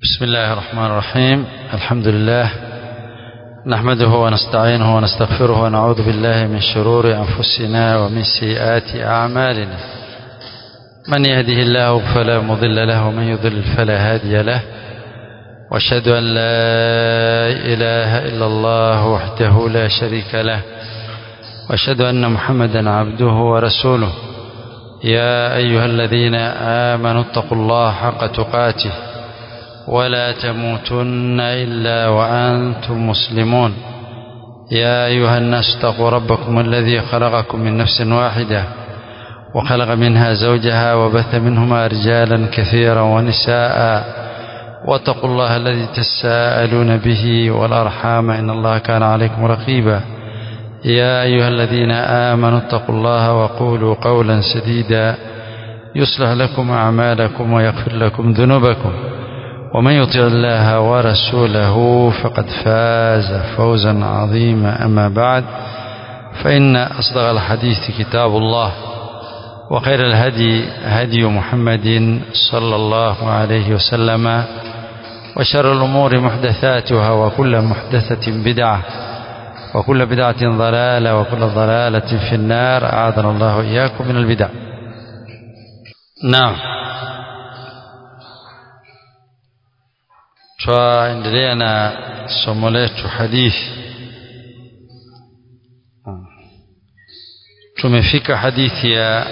بسم الله الرحمن الرحيم الحمد لله نحمده ونستعينه ونستغفره ونعوذ بالله من شرور أنفسنا ومن سيئات أعمالنا من يهده الله فلا مضل له ومن يضلل فلا هادي له واشهد أن لا إله إلا الله وحده لا شريك له واشهد أن محمدا عبده ورسوله يا أيها الذين آمنوا اتقوا الله حق تقاته ولا تموتن إلا وأنتم مسلمون يا أيها الناس اتقوا ربكم الذي خلقكم من نفس واحدة وخلق منها زوجها وبث منهما رجالا كثيرا ونساء واتقوا الله الذي تساءلون به والأرحام إن الله كان عليكم رقيبا يا أيها الذين آمنوا اتقوا الله وقولوا قولا سديدا يصلح لكم أعمالكم ويغفر لكم ذنوبكم ومن يطع الله ورسوله فقد فاز فوزا عظيما أما بعد فإن أصدق الحديث كتاب الله وخير الهدي هدي محمد صلى الله عليه وسلم وشر الأمور محدثاتها وكل محدثة بدعة وكل بدعة ضلالة وكل ضلالة في النار أعاذنا الله إياكم من البدع نعم twaendelea na somo letu hadithi tumefika hadithi ya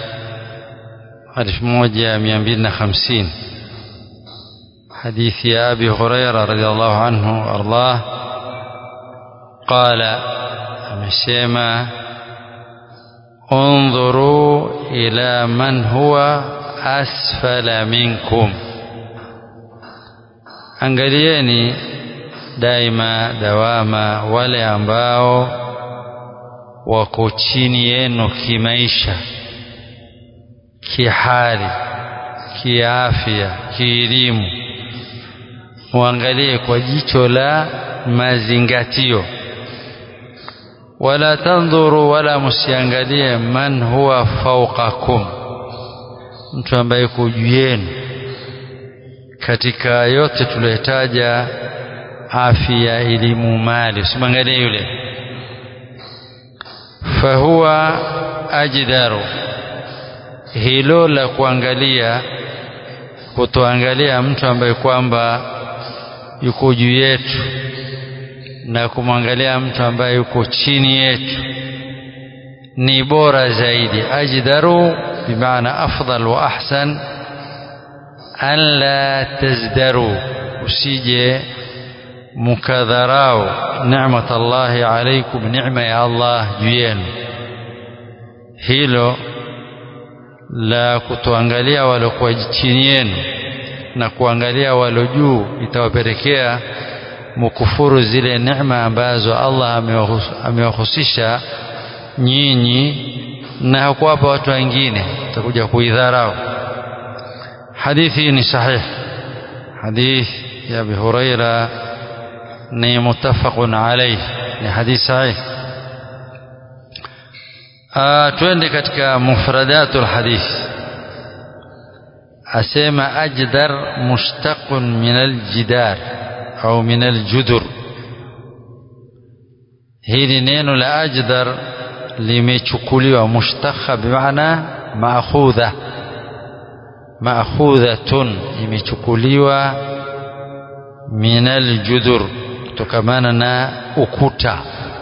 1250 حديث يا أبي هريرة رضي الله عنه وأرضاه قال amesema انظروا إلى من هو أسفل منكم angalieni daima dawama wale ambao wako chini yenu kimaisha kihali kiafya kielimu muangalie kwa jicho la mazingatio wala tandhuru wala msiangalie man huwa fawqakum mtu ambaye yuko juu yenu katika yote tuliyotaja afya elimu mali usimwangalie yule fahuwa ajdaru hilo la kuangalia kutoangalia mtu ambaye kwamba yuko juu yetu na kumwangalia mtu ambaye yuko chini yetu ni bora zaidi ajdaru bimaana afdal wa ahsan an la tazdaru usije mukadharau ni'mat Allahi alaikum neema ya Allah juu yenu hilo la kutoangalia waliokuwa chini yenu na kuangalia walo juu itawapelekea mukufuru zile neema ambazo Allah amewahusisha nyinyi na hakuwapa watu wengine utakuja kuidharau hadithi ni sahih hadith ya Abi Huraira ni muttafaqun alayh ni hadith sahih twende katika mufradatul hadith asema ajdar mushtaqun min aljidar au min aljudur hili neno la ajdar limechukuliwa mushtaqqa bimaana maakhudha maakhudhatun imechukuliwa min aljudur kutokamana na ukuta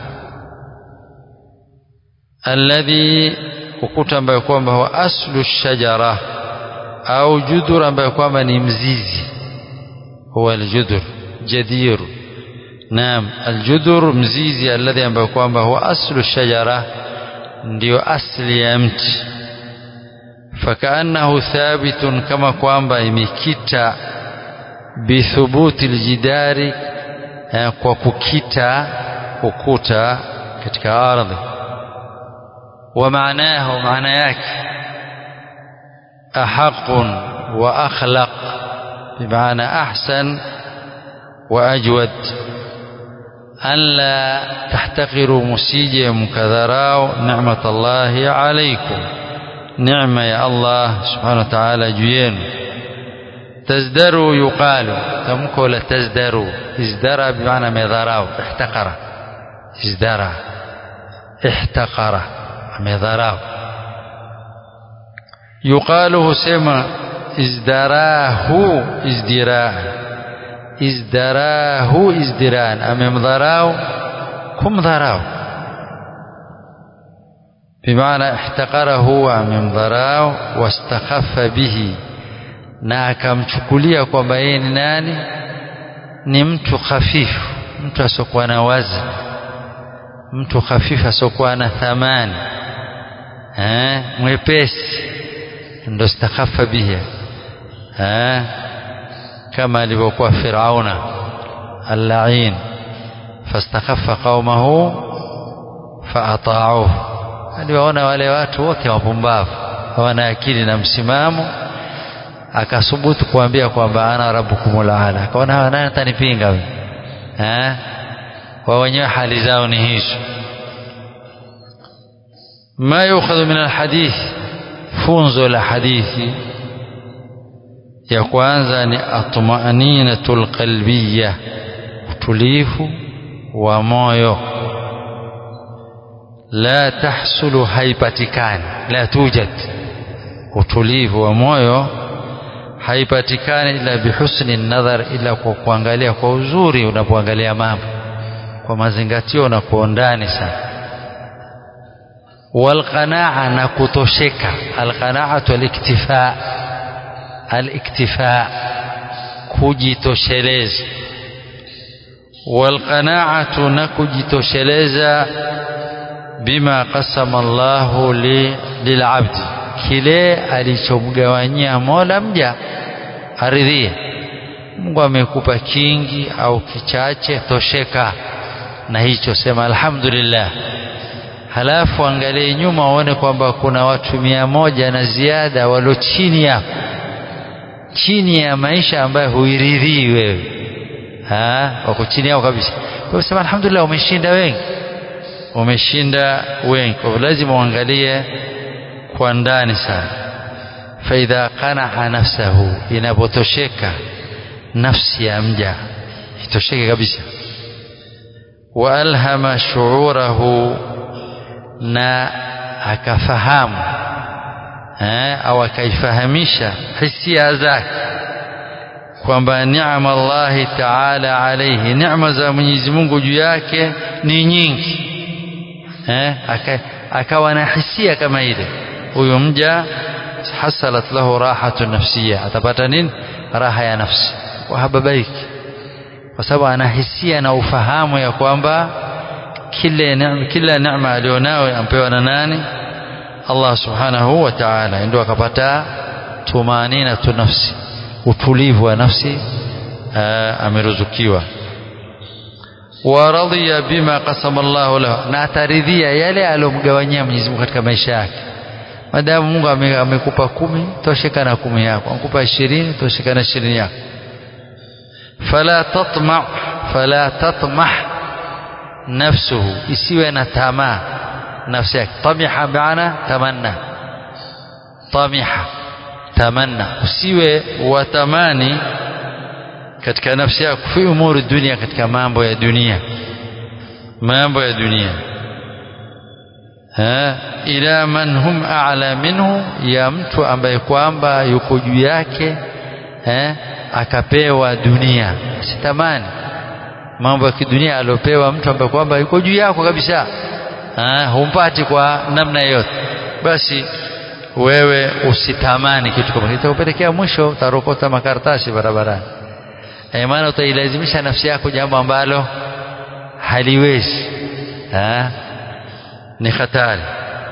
alladhi ukuta ambayo kwamba huwa aslu shajara au judur ambayo kwamba ni mzizi huwa aljudur jadir naam aljudur mzizi alladhi ambayo kwamba huwa aslu shajara ndio asli ya mti فكأنه ثابت كما kwamba imekita bithubuti aljidari kwa kukita ukuta katika ardhi wa maanahu maana yake ahaq wa akhlaq bimaana ahsan wa ajwad an la tahtaqiru musije mukadharau ni'mat Allahi alaykum neema ya Allah subhanahu wa ta'ala juu yenu tazdaru yuqalu tamko la tazdaru izdara bimaana amedharau ihtakara izdara ihtakara amedharau yuqalu husema izdarahu izdiraa izdarahu izdiraan amemdharau kumdharau bimaana ihtakarahu amemdharau wastakhaffa bihi na akamchukulia kwamba yeye ni nani ni mtu hafifu mtu asiokuwa na wazi mtu hafifu asiokuwa na thamani eh mwepesi ndo stakhafa bihi eh kama alivyokuwa Firauna al-la'in fastakhaffa qaumahu faata'uhu aliwaona wale watu wote wapumbavu hawana akili na msimamo akasubutu kuambia kwamba ana rabbukumul aala akaona nani atanipinga wewe eh wa wenyewe hali zao ni hizo ما يؤخذ من الحديث funzo la hadithi ya kwanza ni atmaninatul qalbiyya utulivu wa moyo la tahsulu haipatikani la tujad utulivu wa moyo haipatikani ila bihusni nadhar ila kwa kuangalia kwa uzuri unapoangalia mambo kwa mazingatio na kwa undani sana والقناعة نكتوشك القناعة الاكتفاء الاكتفاء kujitosheleza walqanaatu na kujitosheleza bima qasama Allahu li, lilabdi kile alichomgawanyia Mola mja aridhie Mungu amekupa kingi au kichache tosheka na hicho sema alhamdulillah halafu angalie nyuma uone kwamba kuna watu mia moja na ziada walio chini yako chini ya maisha ambayo huiridhii wewe wako chini yao kabisa kwa hiyo sema alhamdulillah umeshinda wengi umeshinda wengi kwa hivyo lazima uangalie kwa ndani sana faidha qanaa nafsahu inapotosheka nafsi ya mja itosheke kabisa wa alhama shuurahu na akafahamu eh, au akaifahamisha hisia zake kwamba neema Allahi taala alaihi neema za Mwenyezi Mungu juu yake ni nyingi eh, aka, akawa na hisia kama ile huyo mja hasalat lahu rahatu nafsiya atapata nini raha ya nafsi wahababaiki kwa sababu ana hisia na ufahamu ya kwamba kila neema kila neema alionao ampewa na nani Allah subhanahu wa ta'ala ndio akapata tumanina tu nafsi utulivu wa nafsi ameruzukiwa wa radhiya bima qasama Allah lahu na ataridhia yale aliyomgawanyia Mwenyezi Mungu katika maisha yake madamu Mungu amekupa kumi tosheka na kumi yako amekupa ishirini tosheka na ishirini yako fala tatma fala tatmah nafsuhu isiwe na tamaa nafsi yake tamiha maana tamanna tamiha tamanna usiwe watamani katika nafsi yako fi umuri dunia katika mambo ya dunia mambo ya dunia ha ila man hum a'la minhu ya mtu ambaye kwamba yuko juu yake eh akapewa dunia sitamani mambo ya kidunia aliopewa mtu ambaye kwamba yuko juu yako kabisa ah humpati kwa namna yote basi wewe usitamani kitu kama kitakupelekea mwisho utarokota makaratasi barabarani eh maana utailazimisha nafsi yako jambo ambalo haliwezi ah ni hatari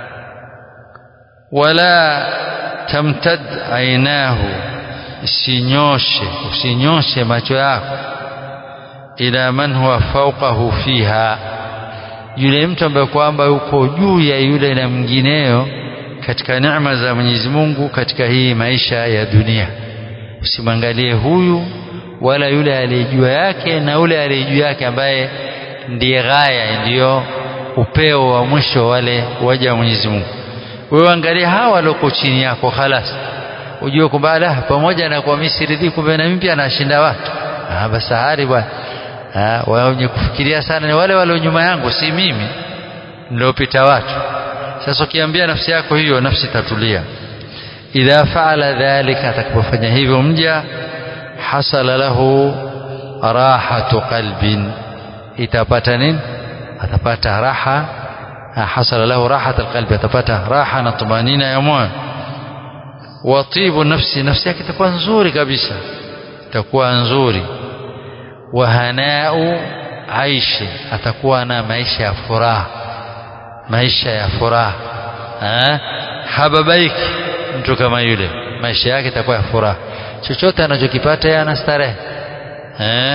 wala tamtad ainahu usinyoshe usinyoshe macho yako ila man huwa fawqahu fiha yule mtu ambaye kwamba yuko juu ya yule na mwingineo katika neema za Mwenyezi Mungu katika hii maisha ya dunia usimwangalie huyu wala yule aliyejua yake na yule aliyejua yake ambaye ndiye ghaya ndiyo upeo wa mwisho wale waja wa Mwenyezi Mungu wewe angalia hawa walioko chini yako khalas ujue kwamba la pamoja na kuwa mimi siridhii kumbe na mimi pia nashinda watu ah basi hali bwana wenye kufikiria sana ni wale walio nyuma yangu si mimi niliopita watu sasa ukiambia nafsi yako hiyo nafsi tatulia idha faala dhalika atakapofanya hivyo mja hasala lahu rahatu qalbin itapata nini atapata raha hasala lahu rahat alqalbi atapata raha na tumanina ya moyo wa tibu nafsi nafsi yake itakuwa nzuri kabisa itakuwa nzuri wa hanau aishi atakuwa na maisha ya furaha maisha ya furaha hababaiki mtu kama yule maisha yake itakuwa ya furaha chochote anachokipata yeye anastarehe eh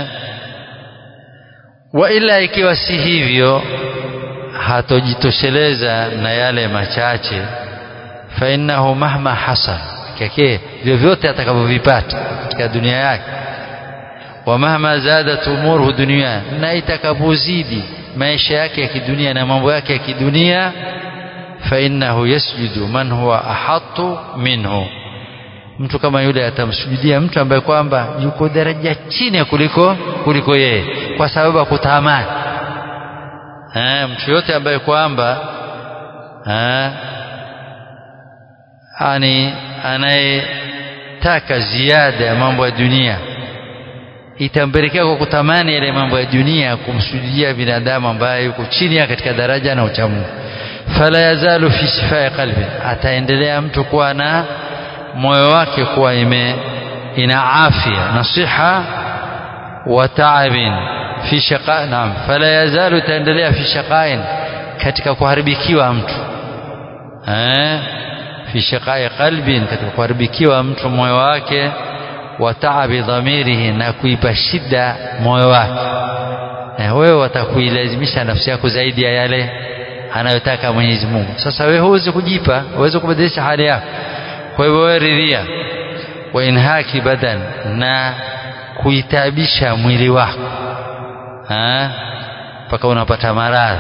wa ila ikiwa si hivyo hatojitosheleza na yale machache fa innahu mahma hasal kake vyovyote atakavyovipata katika dunia yake wa mahma zadat umuruhu dunia na itakapozidi maisha yake ya kidunia na mambo yake ya kidunia fa innahu yasjudu man huwa ahattu minhu mtu kama yule atamsujudia mtu ambaye kwamba yuko daraja chini kuliko kuliko yeye kwa sababu ya kutamani eh mtu yote ambaye kwamba eh ani anayetaka ziada ya mambo ya dunia itampelekea kwa kutamani yale mambo ya dunia kumsujudia binadamu ambaye yuko chini ya katika daraja na uchamungu fala yazalu fi shifai qalbi ataendelea mtu kuwa na moyo wake kuwa ime ina afya na siha wa taabin fi shaqa naam fala yazalu taendelea fi shaqain katika kuharibikiwa mtu eh fi shaqai qalbin katika kuharibikiwa mtu moyo wake wa taabi dhamirihi na kuipa shida moyo wake eh wewe watakuilazimisha nafsi yako zaidi ya yale anayotaka Mwenyezi Mungu sasa wewe huwezi kujipa huwezi kubadilisha hali yako kwa hivyo wewe ridhia wa inhaki badan na kuitabisha mwili wako mpaka unapata maradhi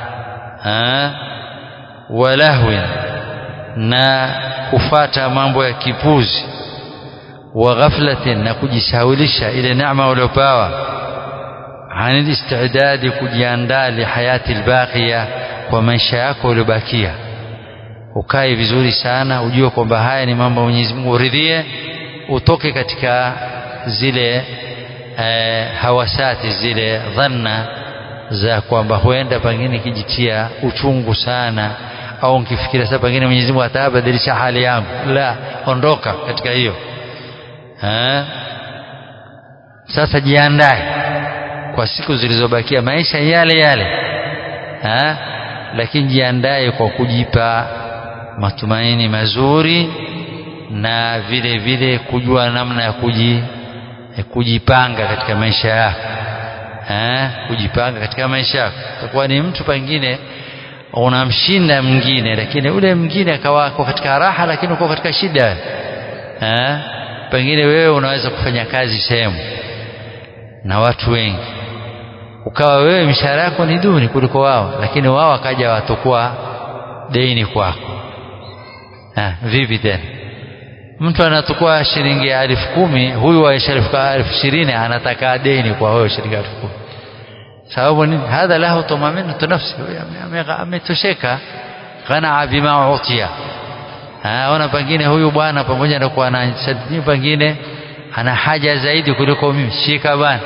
walahwin na kufata mambo ya kipuzi wa ghaflatin na kujisahulisha ile neema uliopewa anil istidadi kujiandaa lihayati albaqiya kwa maisha yako uliobakia ukae vizuri sana ujue kwamba haya ni mambo Mwenyezi Mungu uridhie utoke katika zile eh, hawasati zile dhanna za kwamba huenda pengine kijitia uchungu sana au nkifikiria sasa pengine Mwenyezi Mungu atabadilisha hali yangu la ondoka katika hiyo eh? sasa jiandae kwa siku zilizobakia maisha yale yale eh? lakini jiandae kwa kujipa matumaini mazuri na vile vile kujua namna ya kuji, kujipanga katika maisha yako eh, kujipanga katika maisha yako utakuwa ni mtu pengine unamshinda mwingine lakini ule mwingine akawa katika raha lakini uko katika shida eh, pengine wewe unaweza kufanya kazi sehemu na watu wengi ukawa wewe mishahara yako ni duni kuliko wao lakini wao wakaja watakuwa deni kwako Ha, vipi tena mtu anatukua shilingi elfu kumi huyu wa elfu ishirini anataka deni kwa wewe shilingi elfu kumi sababu nini hadha lahu tumaminatu nafsi ametosheka qanaa bima utia ona pengine huyu bwana pamoja na kuwa na sadini pengine ana haja zaidi kuliko mimi shika bwana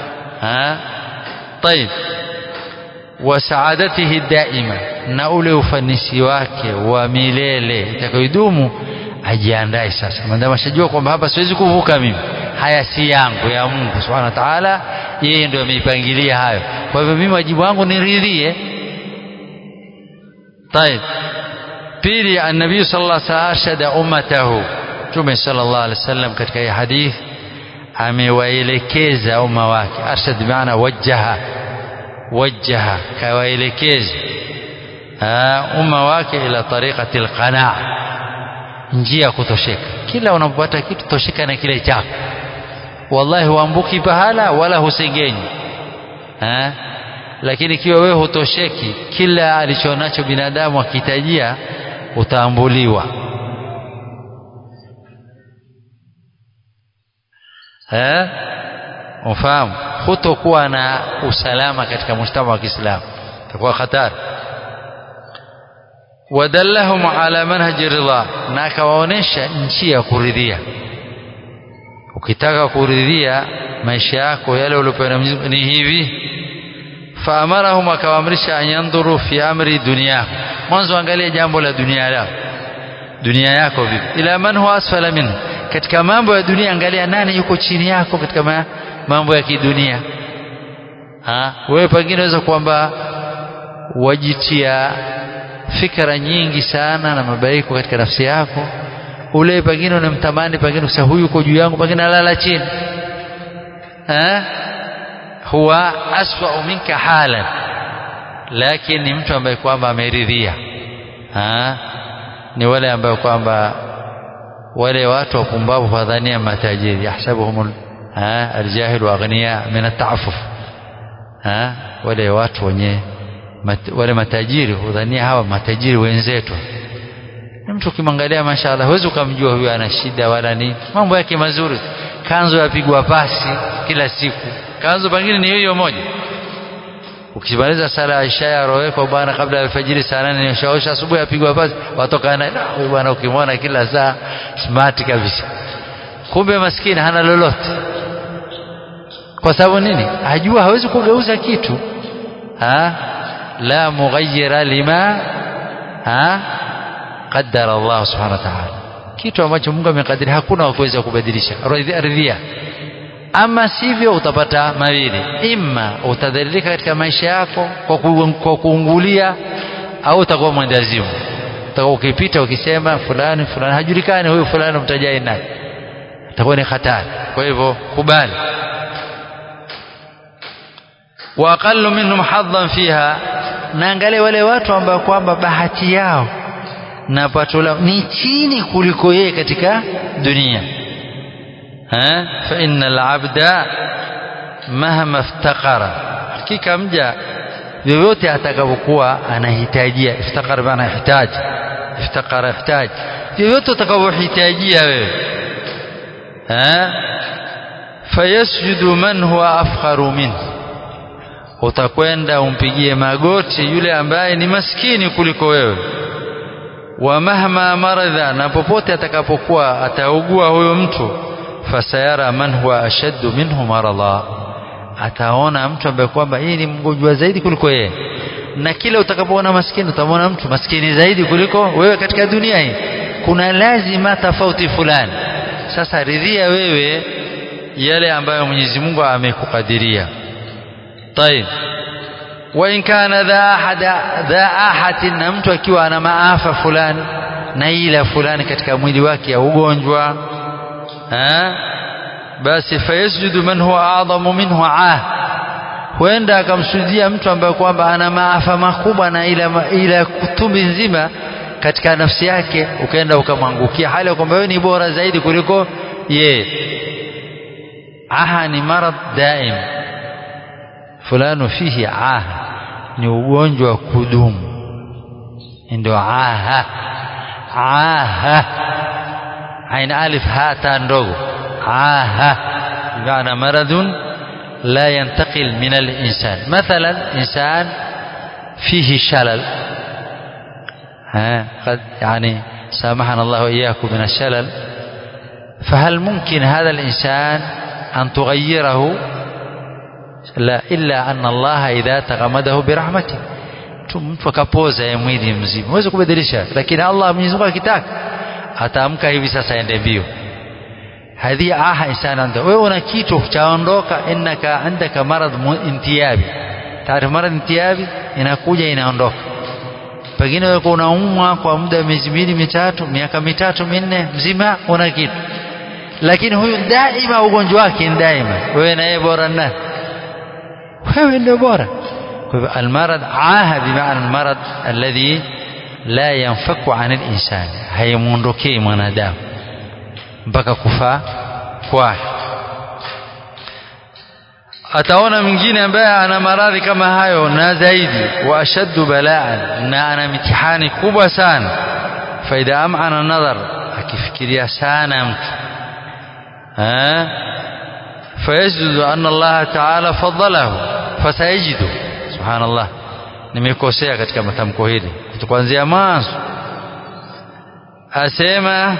طيب وسعادته الدائمه na ule ufanisi wake wa milele itakayodumu ajiandae sasa maadamu ashajua kwamba hapa siwezi kuvuka mimi haya si yangu ya Mungu subhanahu wa ta'ala yeye ndio ameipangilia hayo kwa hivyo mimi wajibu wangu niridhie طيب pili annabii sallallahu alaihi wasallam arshada ummatahu tume sallallahu alaihi wasallam katika hii hadith amewaelekeza umma wake arshad maana wajjaha wajjaha kawaelekeza umma wake ila tariqati alqanaa njia ya kutosheka kila unapopata kitu tosheka na kile chako wallahi huambuki pahala wala husengenyi lakini ikiwa wewe hutosheki kila alichonacho binadamu akihitajia utaambuliwa eh ufahamu hutokuwa na usalama katika mujtama wa Kiislamu itakuwa hatari wadallahum ala manhaji ridha na akawaonesha njia ya kuridhia ukitaka kuridhia maisha yako yale uliopewa na Mwenyezi ni hivi faamarahum akawaamrisha an yandhuru fi amri dunyahu mwanzo angalia jambo la dunia yao dunia yako vipi ila man huwa asfala minhu katika mambo ya dunia angalia nani yuko chini yako katika ma, mambo ya kidunia ha wewe pengine unaweza kwamba wajitia fikra nyingi sana na mabaiko katika nafsi yako ule pengine unamtamani pengine kusema huyu yuko juu yangu pengine alala chini ha huwa aswa minka halan lakini ni mtu ambaye kwamba ameridhia ha ni wale ambao kwamba wale watu wapumbavu wadhania matajiri yahsabuhum aljahil wa aghniya min atafuf wale watu wenye mat, wale matajiri hudhania hawa matajiri wenzetu ni mtu ukimwangalia mashaallah huwezi ukamjua huyu ana shida wala nini mambo yake mazuri kanzo yapigwa pasi kila siku kanzo pengine ni hiyo moja ukimaliza sala ya isha ya roweko bwana kabla ya alfajiri saa nane nishaosha asubuhi apigwa pasi watoka na huyu bwana ukimwona kila saa smart kabisa kumbe maskini hana lolote kwa sababu nini ajua hawezi kugeuza kitu ha la mughayyira lima ha qaddara Allah subhanahu wa ta'ala kitu ambacho Mungu amekadiria hakuna wa kuweza kubadilisha ridhia ama sivyo utapata mawili imma utadhalilika katika maisha yako kwa, ku, kwa kuungulia au utakuwa mwendazimu utakuwa ukipita ukisema fulani fulani hajulikani huyu fulani mtajai naye itakuwa ni hatari kwa hivyo kubali wa aqallu minhum hadhan fiha naangalia wale watu ambao kwamba bahati yao na pato lao ni chini kuliko yeye katika dunia ha fa innal abda mahma iftakara hakika mja vyovyote atakapokuwa anahitajia iftakara maana hitaji iftakara hitaji vyovyote utakavyohitajia wewe ha fayasjudu man huwa afkharu minhu utakwenda umpigie magoti yule ambaye ni maskini kuliko wewe wa mahma maradha na popote atakapokuwa ataugua huyo mtu fasayara man huwa ashaddu minhu maradha ataona mtu ambaye kwamba yeye ni mgonjwa zaidi kuliko yeye na kila utakapoona maskini utamwona mtu maskini zaidi kuliko wewe katika dunia hii kuna lazima tofauti fulani sasa ridhia wewe yale ambayo Mwenyezi Mungu amekukadiria طيب وإن كان ذا أحد ذا أحد na mtu akiwa ana maafa fulani na ila fulani katika mwili wake ya ugonjwa basi fayasjudu man huwa a'dhamu minhu ah huenda akamsujudia mtu ambaye kwamba ana maafa makubwa na ila ila kutumbi nzima katika nafsi yake ukaenda ukamwangukia hali kwamba wewe ni bora zaidi kuliko ye aha ni marad daim fulano fihi aha ni ugonjwa wa kudumu ndio aha aha aina alif hata ndogo aha بمعنى مرض لا ينتقل من الإنسان مثلا إنسان فيه شلل ها قد يعني سامحنا الله وإياكم من الشلل فهل ممكن هذا الإنسان أن تغيره لا إلا أن الله إذا تغمده برحمته mtu akapoza ya mwili mzima huwezi kubadilisha lakini Allah Mwenyezi Mungu akitaka ataamka hivi sasa ende mbio hadhi aha insana anta wewe una kitu chaondoka innaka andaka marad intiyabi taarifu marad intiyabi inakuja inaondoka pengine wewe unaumwa kwa muda wa miezi miwili mitatu miaka mitatu minne mzima una kitu lakini huyu daima ugonjwa wake ni daima wewe na yeye bora nani wewe ndio bora kwa hivyo almarad aha bimaana almarad alladhi la yanfaku an alinsani haimuondokei mwanadamu mpaka kufa kwake ataona mwingine ambaye ana maradhi kama hayo na zaidi wa ashaddu balaan na ana mitihani kubwa sana faida amana nadhar akifikiria sana mtu fayajidu anna Allah ta'ala faddalahu fasayajidu subhanallah nimekosea katika matamko hili kuanzia mwanzo asema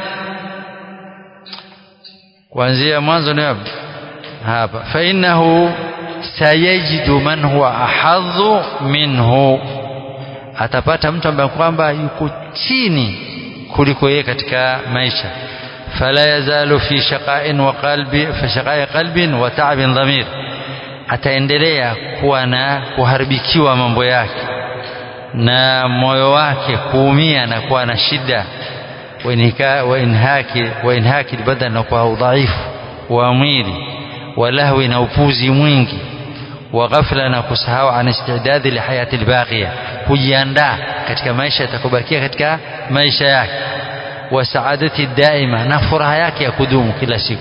kuanzia mwanzo ni hapa fa innahu sayajidu man huwa ahadhu minhu atapata mtu ambaye kwamba yuko chini kuliko yeye katika maisha fala yazalu fi shaqa'in wa qalbi fi shaqa'i qalbin wa ta'bin dhamir ataendelea kuwa na kuharibikiwa mambo yake na moyo wake kuumia na kuwa na shida wa inhaki wa inhaki badan na kwa udhaifu wa mwili wa lahwi na upuzi mwingi wa ghafla na kusahau an istidadi li hayati albaqiya kujiandaa katika maisha yatakobakia katika maisha yake wa saadati daima na furaha yake ya kudumu kila siku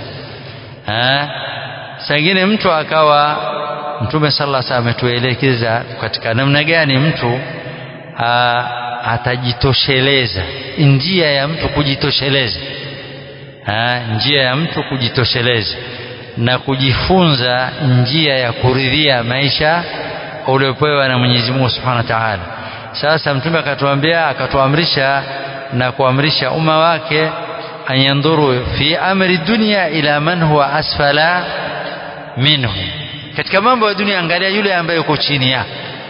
sangine mtu akawa mtume sallallahu alaihi wasallam ametuelekeza katika namna gani mtu aa, atajitosheleza njia ya mtu kujitosheleza aa, njia ya mtu kujitosheleza na kujifunza njia ya kuridhia maisha uliopewa na Mwenyezi Mungu Subhanahu wa Ta'ala. Sasa mtume akatuambia akatuamrisha na kuamrisha umma wake anyandhuru fi amri dunya ila man huwa asfala minhu, katika mambo ya dunia angalia yule ambaye yuko chini yake.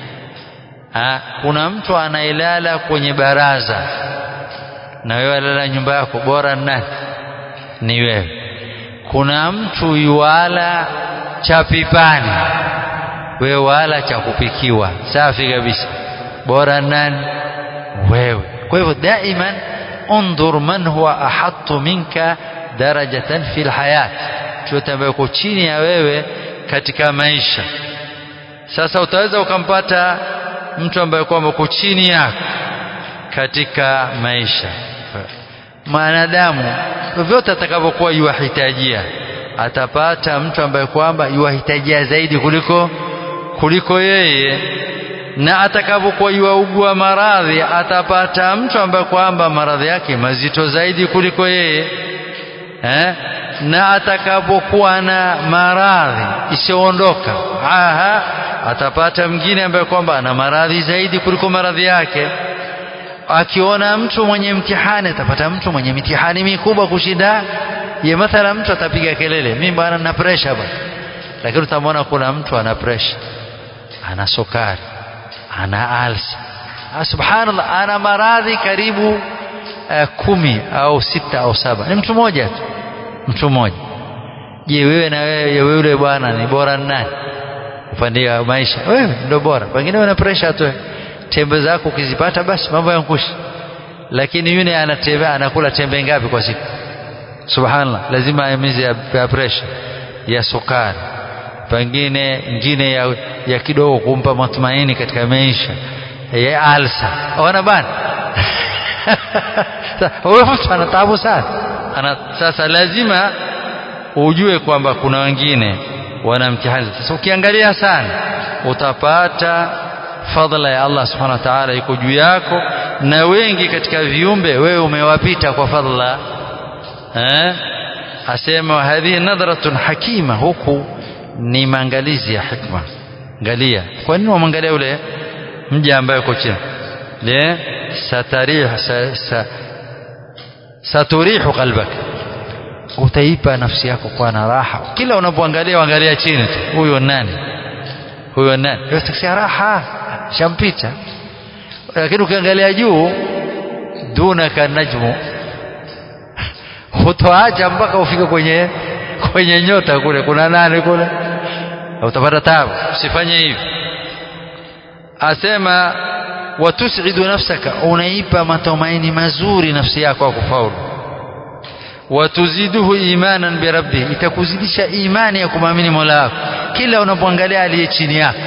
Kuna mtu anailala kwenye baraza na wewe alala nyumba yako, bora nani? Ni wewe kuna mtu yuala cha pipani wewe wala cha kupikiwa safi kabisa bora nani wewe kwa hivyo daiman undhur man huwa ahattu minka darajatan fil hayat chote ambayo uko chini ya wewe katika maisha sasa utaweza ukampata mtu ambaye kwamba uko chini yako katika maisha mwanadamu vyovyote atakavyokuwa yuwahitajia atapata mtu ambaye kwamba yuwahitajia zaidi kuliko kuliko yeye na atakavyokuwa yuwaugua maradhi atapata mtu ambaye kwamba maradhi yake mazito zaidi kuliko yeye eh? na atakapokuwa na maradhi isiyoondoka aha atapata mwingine ambaye kwamba ana maradhi zaidi kuliko maradhi yake akiona mtu mwenye mtihani atapata mtu mwenye mitihani mikubwa kushinda ye mathala mtu atapiga kelele mimi bwana nina pressure bwana lakini utamwona kuna mtu ana pressure ana sukari ana alsa subhanallah ana maradhi karibu uh, kumi au sita au saba ni mtu mmoja tu mtu mmoja je wewe na wewe yule bwana ni bora nani upande wa maisha wewe ndio bora pengine una pressure tu tembe zako ukizipata basi mambo yankushi lakini yule anatembea anakula tembe ngapi kwa siku subhanallah lazima aimize ya, ya pressure ya sukari pengine ingine ya, ya kidogo kumpa matumaini katika maisha ya alsa ona bana huyo mtu ana taabu sana ana sasa lazima ujue kwamba kuna wengine wana mtihani sasa ukiangalia sana utapata fadhila ya Allah subhanahu wa ta'ala iko juu yako na wengi katika viumbe wewe umewapita kwa fadhila eh asema hadhihi nadratun hakima huku ni maangalizi ya hikma angalia kwa nini wamwangalia yule mja ambaye uko chini le satarih sa, sa, saturihu qalbak utaipa nafsi yako kwa na raha kila unapoangalia angalia chini tu huyo nani huyo nani yotakia raha shampita lakini ukiangalia juu dunaka najmu hutoacha mpaka ufike kwenye kwenye nyota kule kuna nani kule utapata tabu usifanye hivi asema watusidu nafsaka unaipa matumaini mazuri nafsi yako ya kufaulu watuziduhu imanan birabbi itakuzidisha imani ya kumwamini mola wako kila unapoangalia aliye chini yako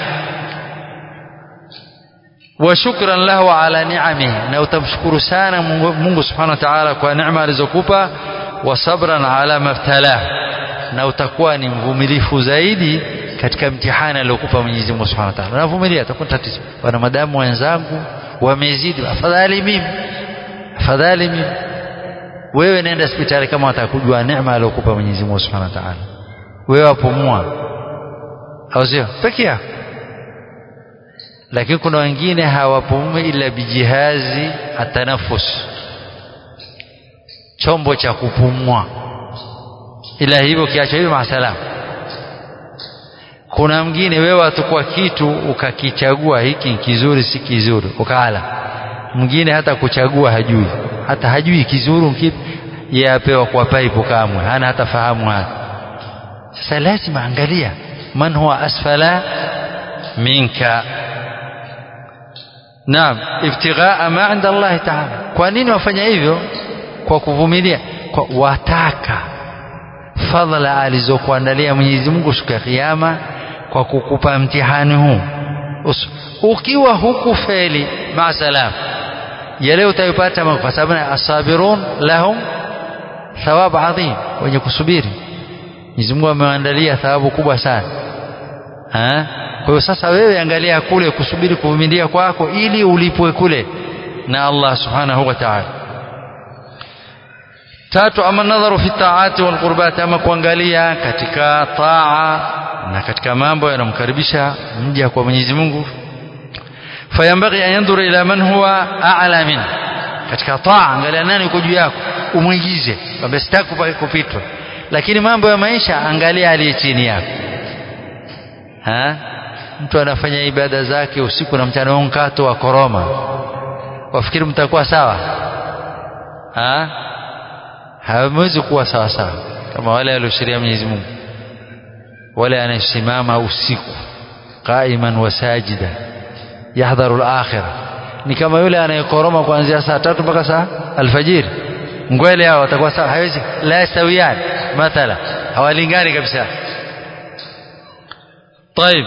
wa shukran lahu ala ni'amihi na utamshukuru sana Mungu, Mungu subhanahu wa ta'ala kwa neema alizokupa wa sabran ala mabtalah na utakuwa ni mvumilifu zaidi katika mtihani aliokupa Mwenyezi Mungu Subhanahu wa Ta'ala. Unavumilia utakuwa tatizo. Wana madamu wenzangu wamezidi, afadhali mimi. Afadhali mimi. Wewe nenda hospitali kama watakujua neema aliokupa Mwenyezi Mungu Subhanahu wa Ta'ala. wewe wapumua au sio peke yako lakini kuna wengine hawapumui ila bijihazi atanafus chombo cha kupumua ila hivyo kiacha hivyo masalam kuna mwingine wewe atukua kitu ukakichagua hiki kizuri si kizuri ukaala mwingine hata kuchagua hajui hata hajui kizuri kipi yeye apewa kwa paipu kamwe hana hata fahamu hata sasa lazima angalia man huwa asfala minka naam ibtighaa ma inda Allah ta'ala kwa nini wafanya hivyo kwa kuvumilia kwa wataka fadhila alizokuandalia Mwenyezi Mungu siku ya kiyama kwa kukupa mtihani huu ukiwa hukufeli maasalam yale utayopata kwa sababu asabirun lahum thawab adhim wenye kusubiri Mwenyezi Mungu amewaandalia thawabu kubwa sana ha? kwa hiyo sasa wewe angalia kule kusubiri kuvumilia kwako ili ulipwe kule na Allah subhanahu wa ta'ala tatu ama nadharu fi taati wal qurbat ama kuangalia katika taa na katika mambo yanamkaribisha mja kwa Mwenyezi Mungu fayambaghi an yandhura ila man huwa a'la min katika taa angalia nani yuko juu yako umwigize kwamba sitaki kupitwa lakini mambo ya maisha angalia aliye chini yako ha mtu anafanya ibada zake usiku na mchana mkato wa koroma wafikiri mtakuwa sawa ha hawezi kuwa sawa sawa kama wale walioshiria Mwenyezi Mungu wale anayesimama usiku qaiman wa sajida yahdharu al-akhirah ni kama yule anayekoroma kuanzia saa tatu mpaka saa alfajiri ngwele hao watakuwa sawa hawezi la yastawiyan mathala hawalingani kabisa طيب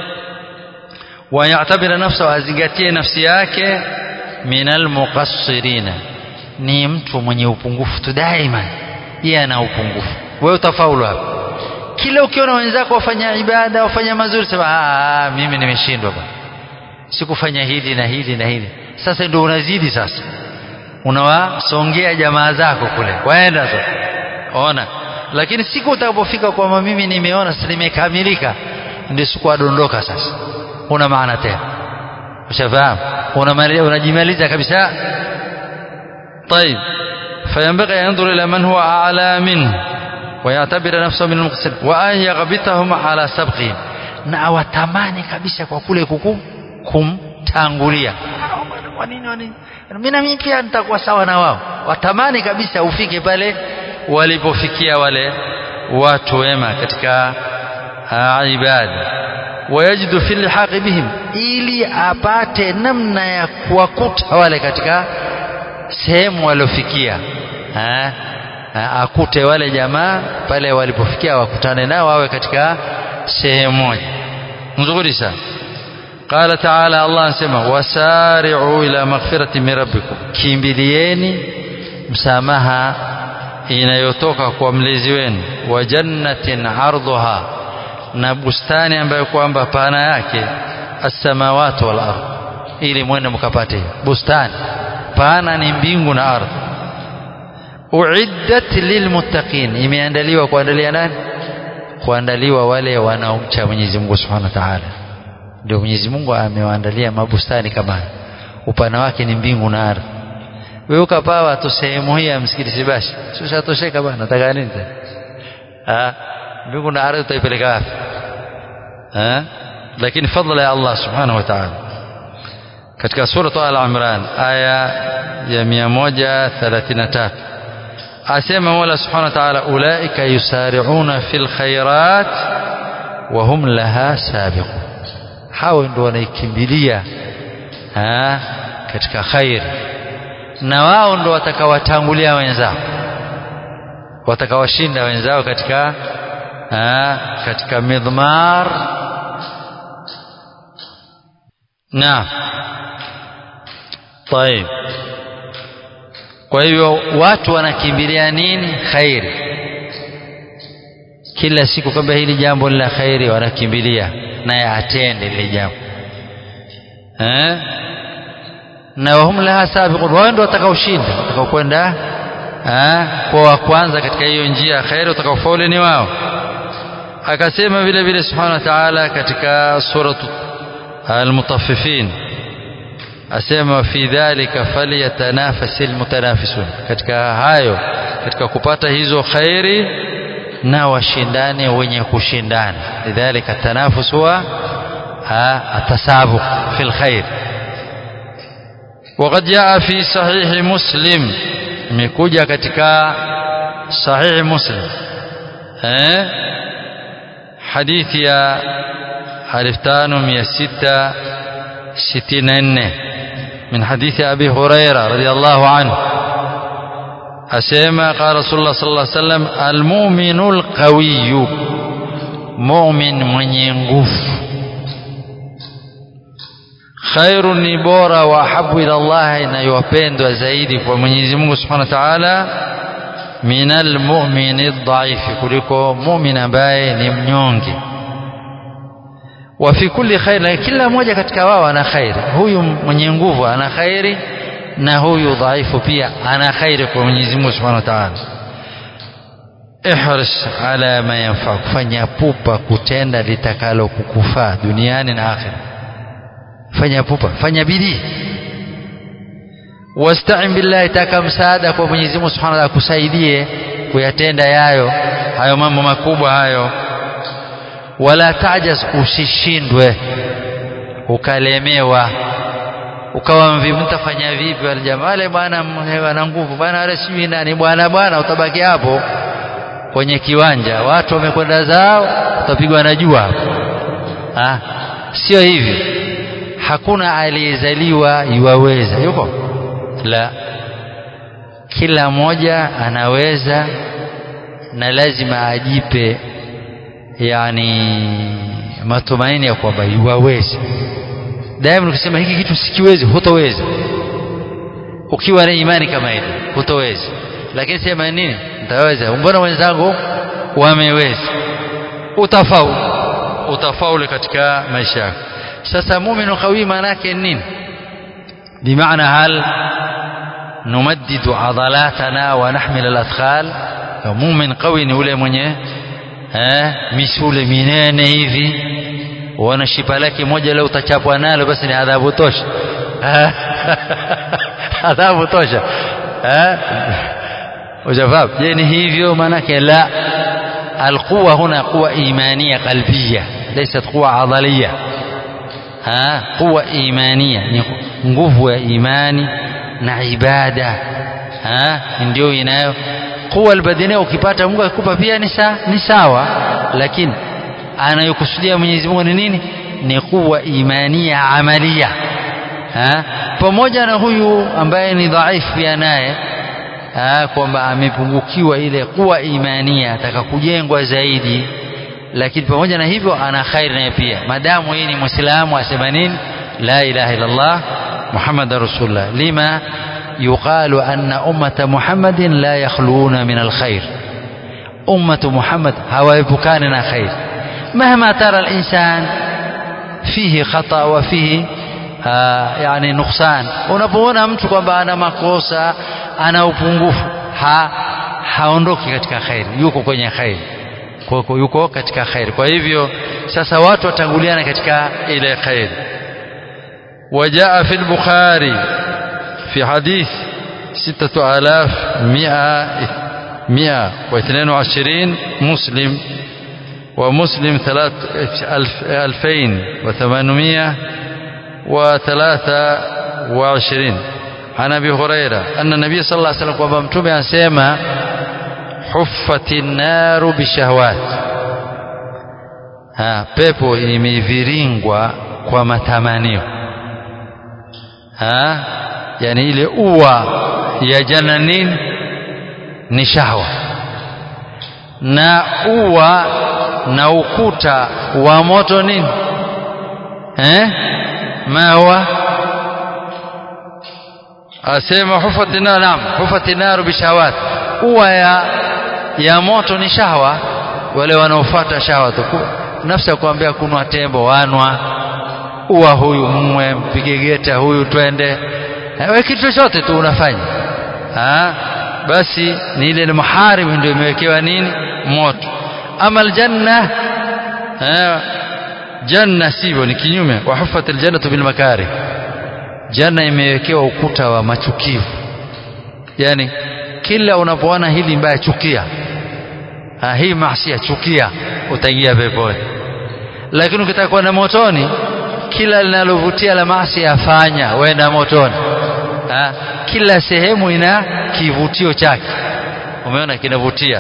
ويعتبر نفسه azingatie nafsi yake min almuqassirina ni mtu mwenye upungufu tu daima yeye ana upungufu wewe utafaulu hapo kila ukiona wenzako wafanya ibada wafanya mazuri sema ah mimi nimeshindwa bwana sikufanya hili na hili na hili sasa ndio unazidi sasa unawasongea jamaa zako kule waenda sasa ona lakini siku utakapofika kwamba mimi nimeona sasa nimekamilika ndio siku adondoka sasa una maana tena ushafahamu unajimaliza kabisa طيب فينبغي أن ينظر إلى من هو أعلى منه ويعتبر نفسه من المقصر وأن يغبطهم على سبقهم na watamani kabisa kwa kule kuku kumtangulia kwa nini kwa nini mimi na mimi pia nitakuwa sawa na wao watamani kabisa ufike pale walipofikia wale watu wema katika ibada wayajidu fi lhaqi bihim ili apate namna ya kuwakuta wale katika sehemu waliofikia akute wale jamaa pale walipofikia wakutane nao wawe katika sehemu moja nzuri sana قال تعالى الله anasema wasari'u ila maghfirati min rabbikum kimbilieni msamaha inayotoka kwa mlezi wenu wa jannatin ardhuha na bustani ambayo kwamba pana yake as-samawati wal ardh ili mwende mkapate bustani pana ni mbingu na ardhi uiddat lilmuttaqin imeandaliwa kuandalia nani kuandaliwa wale wanaomcha Mwenyezi Mungu Subhanahu wa Ta'ala ndio Mwenyezi Mungu amewaandalia mabustani kama upana wake ni mbingu na ardhi wewe ukapawa tu sehemu hii ya msikiti si basi sio tosheka bwana nataka nini tena ah mbingu na ardhi utaipeleka wapi ah lakini fadhila ya Allah Subhanahu wa Ta'ala katika sura Al-Imran aya ya 133 asema Mola Subhanahu wa Ta'ala ulaika yusari'una fil khairat wa hum laha sabiqun hao ndio wanaikimbilia katika khair na wao ndio watakawatangulia wenzao watakawashinda wenzao katika aa, katika midmar na طيب kwa hivyo watu wanakimbilia nini khairi kila siku kwamba hili jambo la khairi wanakimbilia naye atende lile jambo eh na wahum laha sabiqun wao ndio watakaoshinda watakaokwenda eh kwa wa kwanza katika hiyo njia ya khairi watakaofaulu ni wao akasema vile vile subhanahu wa ta'ala katika suratu al-mutaffifin asema fi dhalika falyatanafasil mutanafisun katika hayo katika kupata hizo khairi na washindane wenye kushindana lidhalika tanafus huwa atasabuq fil khair وقد جاء في صحيح مسلم imekuja katika صحيح مسلم eh hadithi ya 5664 من حديث أبي هريرة رضي الله عنه أسيما قال رسول الله صلى الله عليه وسلم المؤمن القوي مؤمن من ينقف خير نبورة وأحب إلى الله إن يوبين وزايد ومن يزمه سبحانه وتعالى من المؤمن الضعيف كلكو مؤمن باي نمنيونجي وفي كل خير kila mmoja katika wao ana khairi huyu mwenye nguvu ana khairi na huyu dhaifu pia ana khairi kwa Mwenyezi Mungu Subhanahu wa Ta'ala ihris ala ma yanfa fanya pupa kutenda litakalo kukufaa duniani na akhira fanya pupa fanya bidii wasta'in billahi taka msaada kwa Mwenyezi Mungu Subhanahu wa Ta'ala kusaidie kuyatenda yayo hayo mambo makubwa hayo wala tajaz usishindwe ukalemewa ukawa mvivu mtafanya vipi wale jamaa wale bwana wana nguvu bwana wale sijui nani bwana bwana utabaki hapo kwenye kiwanja watu wamekwenda zao utapigwa na jua hapo ah sio hivi hakuna aliyezaliwa yuwaweza yuko la kila mmoja anaweza na lazima ajipe yani matumaini ya kwamba yuwaweza daima ukisema hiki kitu sikiwezi hutoweza ukiwa na imani kama ile hutoweza lakini sema nini nitaweza mbona wenzangu wameweza utafaulu utafaulu katika maisha yako sasa muuminu qawi maana yake nini bimaana hal نمدد عضلاتنا ونحمل الأثقال mumin qawi ni ule mwenye eh, misule minene hivi uona shipa lake moja leo utachapwa nalo basi ni adhabu tosha adhabu tosha eh ujafahamu je ni hivyo maanake la alquwa huna quwa imania qalbia laysat quwa adhalia ha quwa imania ni nguvu ya imani na ibada ha ndio inayo quwa albadania ukipata Mungu akikupa pia ni sawa ni sawa lakini anayokusudia Mwenyezi Mungu ni nini ni quwa imania amalia ha pamoja na huyu ambaye ni dhaifu pia naye kwamba amepungukiwa ile kuwa imania ataka kujengwa zaidi lakini pamoja na hivyo ana khairi naye pia madamu yeye ni muislamu asema nini la ilaha illa Allah muhammadar rasulullah lima يقال أن أمة محمد لا يخلون من الخير أمة محمد هوايبكاننا خير مهما ترى الإنسان فيه خطأ وفيه آه يعني نقصان unapoona mtu kwamba ana makosa ana upungufu ha haondoki katika khairi yuko kwenye khairi kwa yuko katika khairi kwa hivyo sasa watu watanguliana katika ile khairi وجاء في البخاري في حديث ستة آلاف مئة مئة واثنين وعشرين مسلم ومسلم ثلاث ألف ألفين وثمانمائة وثلاثة وعشرين عن أبي هريرة أن النبي صلى الله عليه وسلم kwamba mtume anasema huffati naru bishahawat ha pepo imeviringwa kwa matamanio ha yani ile ua ya janna nini ni shahwa na ua na ukuta wa moto nini eh mawa asema hufati nar naam hufati nar bishawat ua ya ya moto ni shahwa wale wanaofuata shahwa tu nafsi ya kuambia kunwa tembo wanwa ua huyu mwe mpige geta huyu twende wewe kitu chochote tu unafanya ha basi ni ile muharib ndio imewekewa nini moto ama aljanna janna sivyo ni kinyume wa huffat aljannatu bil makari janna imewekewa ukuta wa machukivu yani kila unapoona hili mbaya chukia ha, hii maasi chukia utaingia peponi lakini ukitaka kwenda motoni kila linalovutia la maasi afanya wenda motoni ha? kila sehemu ina kivutio chake umeona kinavutia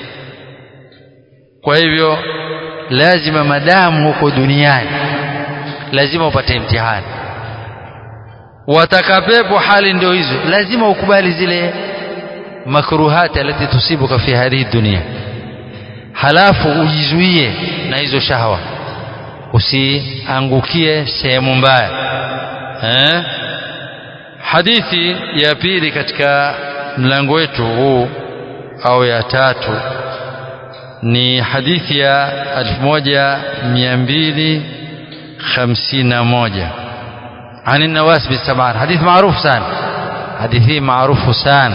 kwa hivyo lazima madamu huko duniani lazima upate mtihani wataka pepo hali ndio hizo lazima ukubali zile makruhati alati tusibuka fi hadhihi dunia halafu ujizuie na hizo shahwa usiangukie sehemu mbaya eh? hadithi ya pili katika mlango wetu huu au ya tatu ni hadithi ya 1251 عن النواس بن سمعان حديث معروف سان حديث معروف سان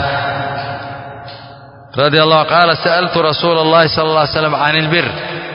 رضي الله قال سألت رسول الله صلى الله عليه وسلم عن البر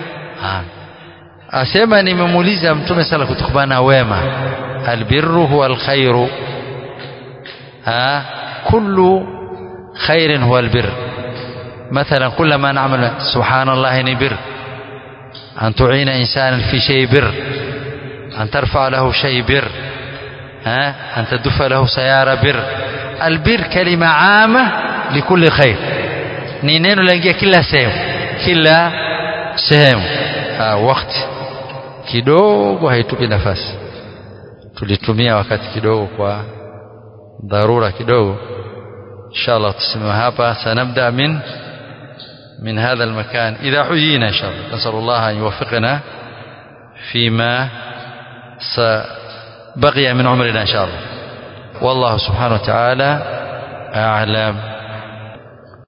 asema nimemuuliza mtume sala kutokana wema albirru huwa alkhairu ha kullu khairin huwa albir مثلا كل ما نعمل سبحان الله نبر أن تعين إنسانا في شيء بر أن ترفع له شيء بر ها أن تدف له سيارة بر البر كلمة عامة لكل خير ni neno laingia kila sehemu kila sehemu wakati kidogo haitupi nafasi tulitumia wakati kidogo kwa dharura kidogo inshallah tusimame hapa sanabda min من هذا المكان إذا حيينا إن شاء الله نسأل الله أن يوفقنا فيما بقي من عمرنا إن شاء الله والله سبحانه وتعالى أعلم